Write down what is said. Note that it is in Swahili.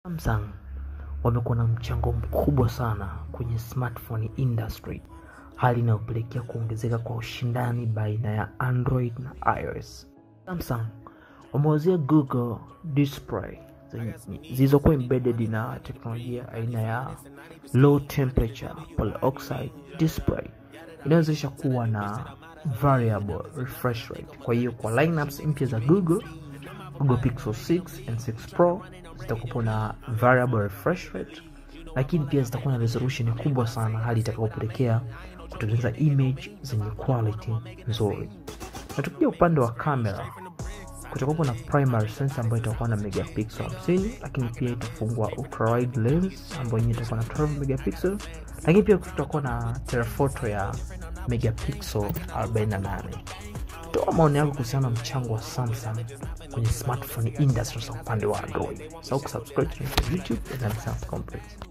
Samsung wamekuwa na mchango mkubwa sana kwenye smartphone industry, hali inayopelekea kuongezeka kwa ushindani baina ya Android na iOS. Samsung wameuzia Google Display zilizokuwa embedded na teknolojia aina ya low temperature polyoxide display inayowezesha kuwa na variable refresh rate. Kwa hiyo kwa lineups mpya za Google Google Pixel 6 and 6 Pro zitakuwa na variable refresh rate, lakini pia zitakuwa na resolution kubwa sana, hali itakayopelekea kutengeneza image zenye quality nzuri. Na tukija upande wa kamera, kutakuwa na primary sensor ambayo itakuwa na megapixel 50, lakini pia itafungua ultra wide lens ambayo yenyewe itakuwa na 12 megapixel, lakini pia tutakuwa na telephoto ya megapixel 48 toa maoni yako kuhusiana na mchango wa Samsung kwenye smartphone industry kwa upande wa Android. Usahau kusubscribe to YouTube and Samsung Complex.